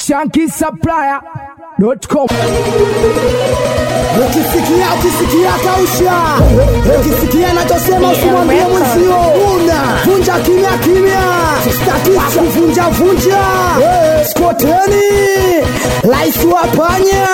shankisupplier.com. Ukisikia ukisikia kausha, ukisikia nachosema usimwambie mwenzio. Una vunja kimya kimya, sitaki kuvunja vunja. Skoteni rais wa panya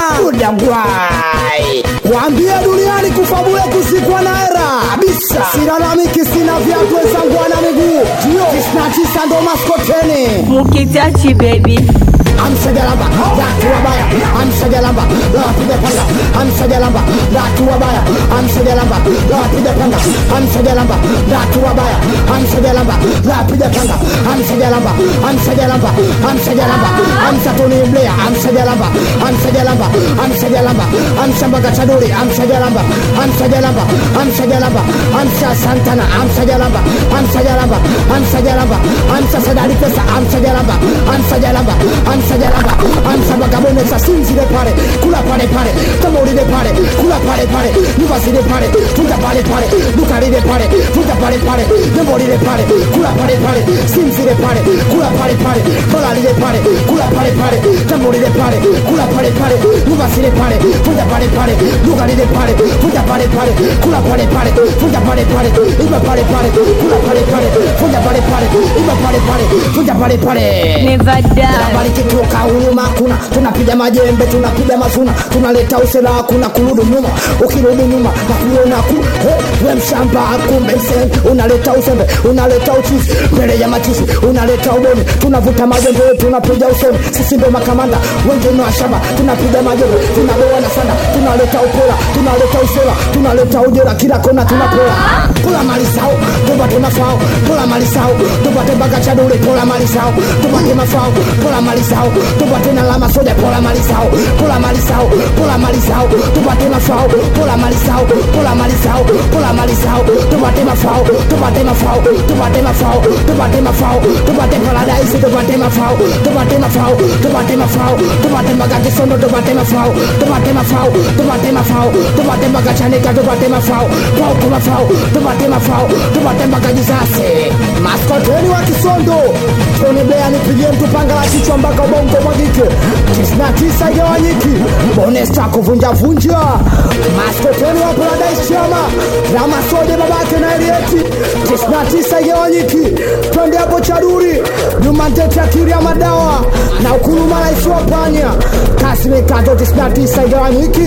udangwai, waambie duniani kufa bure, kuzikwa na hera kabisa. Silalamiki, sina viatu wenzangu wana miguu, ndio tisini na tisa ndo maskoteni Mukitachi baby. amsajalamba watu wabaya amsajalamba wapiga panga amsajalamba watu wabaya amsajalamba wapiga panga amsajalamba watu wabaya amsajalamba wapiga panga amsajalamba amsajalamba amsajalamba amsatoni mlea amsajalamba amsajalamba amsajalamba amshambaga chaduri amsajalamba amsajalamba amsajalamba amsa santana amsajalamba amsajalamba amsajalamba amsa sadari pesa amsajalamba amsajalamba amsajalamba amsabagabonesa sinzire pale kula pale pale tamulire pale kula pale pale nivasire pale futa pale pale dukarire pale futa pale pale nembolire pale kula pale pale sinzire pale kula pale pale balalire pale kula pale pale tamulire pale kula pale pale nivasire pale futa pale pale dukarire pale futa pale pale kula pale pale futa pale pale iba pale pale kula pale pale futa pale pale iba pale pale futa pale pale Never die. habari kitoka huruma kuna tunapiga majembe tunapiga mazuna tunaleta usela kuna kurudi nyuma ukirudi nyuma na kuona ku eh, we mshamba kumbe mse unaleta usembe unaleta uchizi mbele ya machisi unaleta uboni tunavuta majembe tunapiga usemi sisi ndo makamanda wengine wa shamba tunapiga majembe tunagoa na sanda tunaleta upora tunaleta usela tunaleta ujera kila kona tunapora kula mali sao tupate mafao kula mali sao tupate mpaka chadule pola mali sao tupate mafao pola mali sao tupate na lama soja pola mali sao pola mali sao pola mali sao tupate mafao pola mali sao pola mali sao pola mali sao tupate mafao tupate mafao tupate mafao tupate mafao tupate paradise tupate mafao tupate mafao tupate mafao tupate mpaka kisondo tupate mafao tupate mafao tupate mafao tupate mpaka chanika tupate mafao pao kwa mafao tupate mafao tupate mpaka jisase maskoteni wa kisondo Tony Blair nipigie mtu panga la kichwa mpaka ubongo mwagike tisini na tisa igawanyiki bonesta kuvunja vunja maskoteni wa Paradise Chama na masoja babake na Elieti tisini na tisa igawanyiki twende hapo Chaduri Juma Ntete akili ya madawa na ukuluma rais wa panya kasi mikato tisini na tisa igawanyiki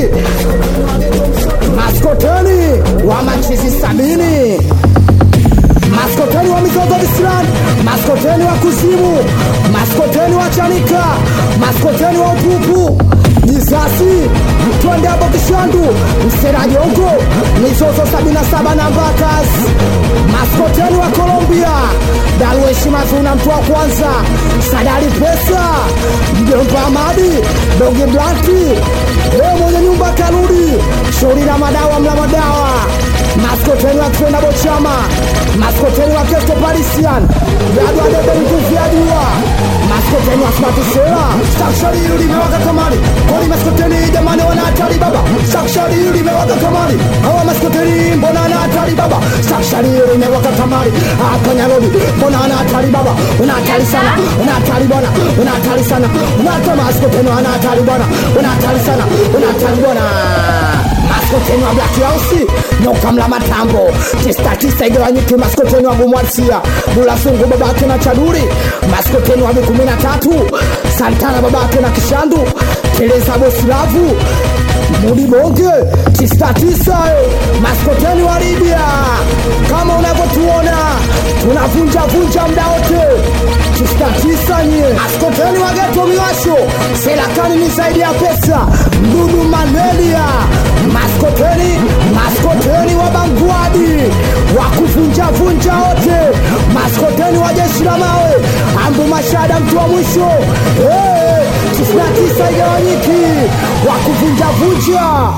maskoteni wa machizi sabini maskoteni wa mizozo visirani maskoteni wa kuzimu maskoteni wa chanika maskoteni wa upupu jisasi twende hapo kishandu mserajongo mizozo 77 na mbakas maskoteni wa colombia darueshi mazuna mtu wa kwanza sadari pesa mjomba amadi dogi blanki e mwenye nyumba karudi shauri na madawa mla madawa maskoteni wa kwenda bochama maskoteni wa kesto parisian yadu adebe nguvu ya jua maskoteni wa smatisera stakshari hili limewaka kamari kwani maskoteni jamani wana hatari baba stakshari hili limewaka kamari hawa maskoteni mbona ana hatari baba stakshari hili limewaka kamari hapa nyarodi mbona ana hatari baba una hatari sana una hatari bwana una hatari sana una hatari maskoteni wana hatari bwana una hatari sana una hatari bwana maskoteni wa Black House nyoka mla matambo tista tista igawanyike maskoteni wa Bumwarsia Dula Sungu babake na Chaduri maskoteni wa kumi na tatu Santana babake na Kishandu Teresa Bosilavu Mudi Bonge tista tisa eh, maskoteni wa Libya kama unavyotuona tunavunja vunja mda wote tista tisa nye maskoteni wa geto miwasho serakani ni zaidi ya pesa mdudu malaria maskoteni maskoteni wa bangwadi wa kuvunjavunja wote maskoteni wa jeshi la mawe ambu mashada mtu wa mwisho tisini na tisa igawanyiki wa kuvunjavunja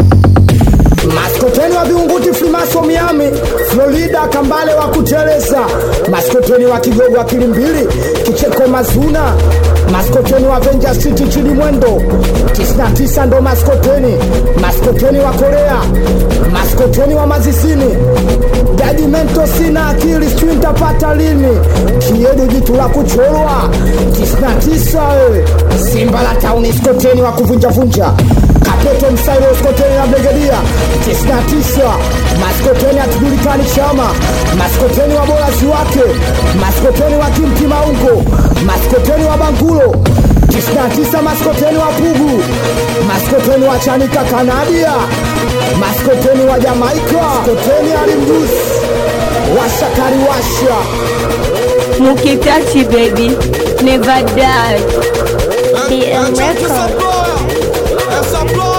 maskoteni wa viunguti frimaso miami florida kambale wa kuteleza maskoteni wa kigogo akili mbili kicheko mazuna maskoteni wa venja city chini mwendo 99 ndo maskoteni maskoteni wa korea maskoteni wa mazisini jajimento sina akili sijui nitapata lini kiedu jitu la kuchorwa 99 eh. Brown skoteni wa kuvunjavunja Kapeto Msairo skoteni na Brigedia 99 maskoteni hatujulikani chama maskoteni wa bolasi wake maskoteni wa Kimti Maungo maskoteni wa Bangulo 99 maskoteni wa Pugu maskoteni wa Chanika Kanadia maskoteni wa Jamaika maskoteni alimjusi washakari washa Mukitachi baby, never die. DM Records.